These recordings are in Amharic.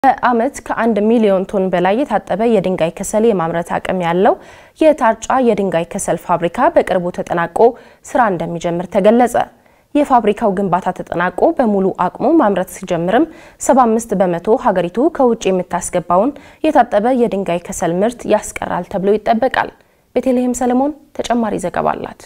በዓመት ከአንድ ሚሊዮን ቶን በላይ የታጠበ የድንጋይ ከሰል የማምረት አቅም ያለው የታርጫ የድንጋይ ከሰል ፋብሪካ በቅርቡ ተጠናቆ ስራ እንደሚጀምር ተገለጸ። የፋብሪካው ግንባታ ተጠናቆ በሙሉ አቅሙ ማምረት ሲጀምርም 75 በመቶ ሀገሪቱ ከውጭ የምታስገባውን የታጠበ የድንጋይ ከሰል ምርት ያስቀራል ተብሎ ይጠበቃል። ቤተልሔም ሰለሞን ተጨማሪ ዘገባ አላት።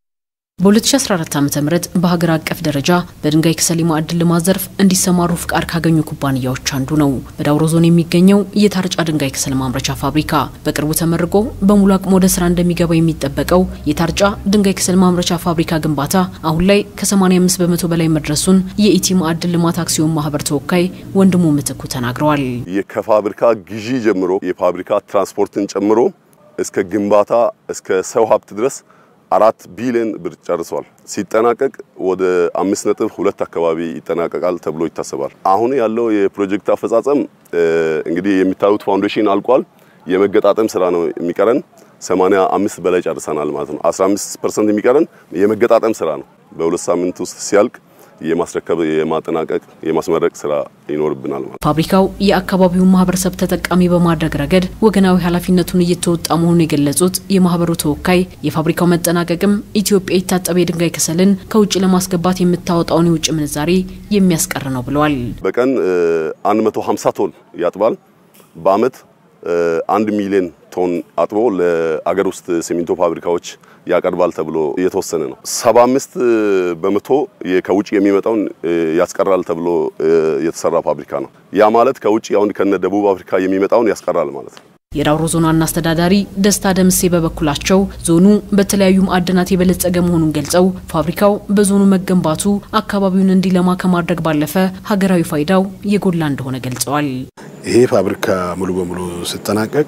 በ2014 ዓ.ም በሀገር አቀፍ ደረጃ በድንጋይ ከሰል የማዕድን ልማት ዘርፍ እንዲሰማሩ ፍቃድ ካገኙ ኩባንያዎች አንዱ ነው። በዳውሮ ዞን የሚገኘው የታርጫ ድንጋይ ከሰል ማምረቻ ፋብሪካ በቅርቡ ተመርቆ በሙሉ አቅሙ ወደ ስራ እንደሚገባ የሚጠበቀው የታርጫ ድንጋይ ከሰል ማምረቻ ፋብሪካ ግንባታ አሁን ላይ ከ85 በመቶ በላይ መድረሱን የኢቲ ማዕድን ልማት አክሲዮን ማህበር ተወካይ ወንድሙ ምትኩ ተናግረዋል። ከፋብሪካ ግዢ ጀምሮ የፋብሪካ ትራንስፖርትን ጨምሮ እስከ ግንባታ እስከ ሰው ሀብት ድረስ አራት ቢሊዮን ብር ጨርሷል። ሲጠናቀቅ ወደ አምስት ነጥብ ሁለት አካባቢ ይጠናቀቃል ተብሎ ይታሰባል። አሁን ያለው የፕሮጀክት አፈጻጸም እንግዲህ የሚታዩት ፋውንዴሽን አልቋል። የመገጣጠም ስራ ነው የሚቀረን። 85 በላይ ጨርሰናል ማለት ነው። 15% የሚቀረን የመገጣጠም ስራ ነው። በሁለት ሳምንት ውስጥ ሲያልቅ የማስረከብ የማጠናቀቅ የማስመረቅ ስራ ይኖርብናል ማለት። ፋብሪካው የአካባቢውን ማህበረሰብ ተጠቃሚ በማድረግ ረገድ ወገናዊ ኃላፊነቱን እየተወጣ መሆኑን የገለጹት የማህበሩ ተወካይ የፋብሪካው መጠናቀቅም ኢትዮጵያ የታጠበ የድንጋይ ከሰልን ከውጭ ለማስገባት የምታወጣውን የውጭ ምንዛሬ የሚያስቀር ነው ብለዋል። በቀን 150 ቶን ያጥባል። በአመት አንድ ሚሊዮን ቶን አጥቦ ለአገር ውስጥ ሲሚንቶ ፋብሪካዎች ያቀርባል ተብሎ እየተወሰነ ነው። 75 በመቶ ከውጭ የሚመጣውን ያስቀራል ተብሎ የተሰራ ፋብሪካ ነው። ያ ማለት ከውጭ አሁን ከነ ደቡብ አፍሪካ የሚመጣውን ያስቀራል ማለት ነው። የዳውሮ ዞን ዋና አስተዳዳሪ ደስታ ደምሴ በበኩላቸው ዞኑ በተለያዩ ማዕድናት የበለጸገ መሆኑን ገልጸው ፋብሪካው በዞኑ መገንባቱ አካባቢውን እንዲለማ ከማድረግ ባለፈ ሀገራዊ ፋይዳው የጎላ እንደሆነ ገልጸዋል። ይሄ ፋብሪካ ሙሉ በሙሉ ሲጠናቀቅ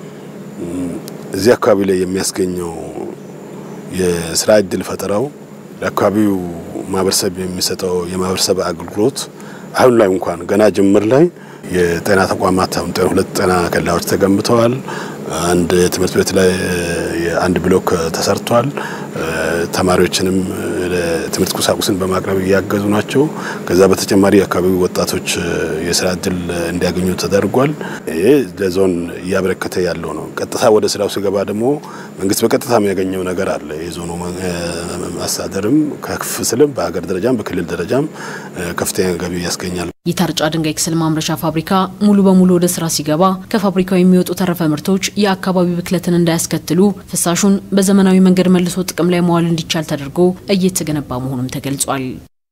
እዚህ አካባቢ ላይ የሚያስገኘው የስራ እድል ፈጠራው ለአካባቢው ማህበረሰብ የሚሰጠው የማህበረሰብ አገልግሎት አሁን ላይ እንኳን ገና ጅምር ላይ የጤና ተቋማት ሁለት ጤና ኬላዎች ተገንብተዋል። አንድ ትምህርት ቤት ላይ አንድ ብሎክ ተሰርቷል። ተማሪዎችንም ትምህርት ቁሳቁስን በማቅረብ እያገዙ ናቸው። ከዛ በተጨማሪ የአካባቢው ወጣቶች የስራ እድል እንዲያገኙ ተደርጓል። ይሄ ለዞን እያበረከተ ያለው ነው። ቀጥታ ወደ ስራው ሲገባ ደግሞ መንግስት በቀጥታ የሚያገኘው ነገር አለ። የዞኑ አስተዳደርም ከፍ ስልም በሀገር ደረጃም በክልል ደረጃም ከፍተኛ ገቢ ያስገኛል። የታርጫ ድንጋይ ከሰል ማምረቻ ፋብሪካ ሙሉ በሙሉ ወደ ስራ ሲገባ ከፋብሪካው የሚወጡ ተረፈ ምርቶች የአካባቢ ብክለትን እንዳያስከትሉ ፍሳሹን በዘመናዊ መንገድ መልሶ ጥቅም ላይ መዋል እንዲቻል ተደርጎ እየተገነባ መሆኑም ተገልጿል።